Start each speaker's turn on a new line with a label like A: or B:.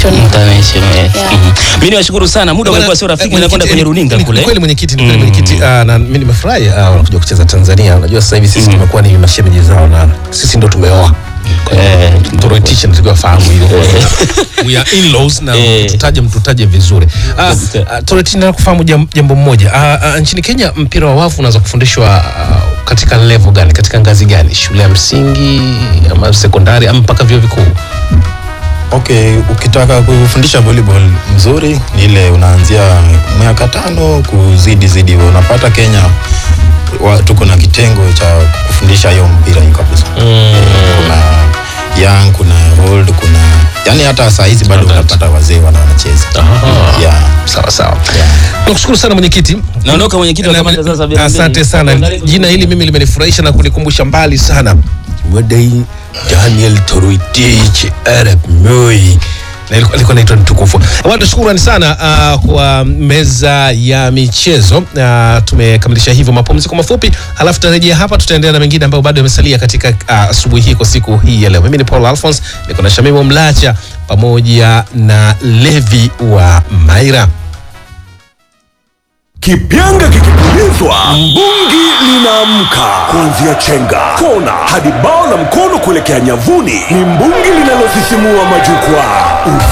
A: international
B: International, yes.
A: Yeah.
B: Mhm. Mimi niwashukuru sana, muda umekuwa sio rafiki, nakwenda kwenye runinga
C: Ni
B: kule.
C: kweli mwenyekiti, ni kweli mwenyekiti. Ah, na mimi nimefurahi ah, wanakuja kucheza Tanzania. Unajua sasa hivi sisi tumekuwa ni mashemeji zao na sisi ndo tumeoa. Kwa hiyo
B: Eh,
C: Toroitisha ndio fahamu hilo. We are in-laws na
B: Eh.
C: tutaje mtutaje vizuri. Ah,
B: Kabisa.
C: ah, Toroitisha nataka kufahamu jam- jambo moja. Ah, ah, nchini Kenya mpira wa wavu unaweza kufundishwa ah, katika level gani? Katika ngazi gani? Shule ya msingi ama sekondari ama mpaka vyuo vikuu?
D: Okay, ukitaka kufundisha volleyball mzuri ni ile unaanzia miaka tano kuzidi zidi. Unapata Kenya wa, tuko na kitengo cha kufundisha hiyo mpira hiyo kabisa. Kuna young, kuna old, kuna yani hata saa hizi bado unapata wazee wana wanacheza. Yeah.
C: Sawa sawa. Nakushukuru sana mwenyekiti.
B: Naondoka mwenyekiti wa
C: Na-
B: kamati za sasa vile vile.
C: Asante sana. Jina hili mimi limenifurahisha na kunikumbusha mbali sana. Wadai Daniel Toroitich Arab Moi. Na ilikuwa ilikuwa inaitwa mtukufu. Watu shukrani sana uh, kwa meza ya michezo. Uh, tumekamilisha hivyo mapumziko mafupi, halafu tutarejea hapa, tutaendelea na mengine ambayo bado yamesalia katika uh, asubuhi hii kwa siku hii ya leo. Mimi ni Paul Alphonse, niko na Shamimu Mlacha pamoja na Levi wa Maira.
E: Kipyanga kikipulizwa, mbungi linaamka. Kuanzia chenga, kona hadi bao la mkono kuelekea nyavuni, ni mbungi linalosisimua majukwaa.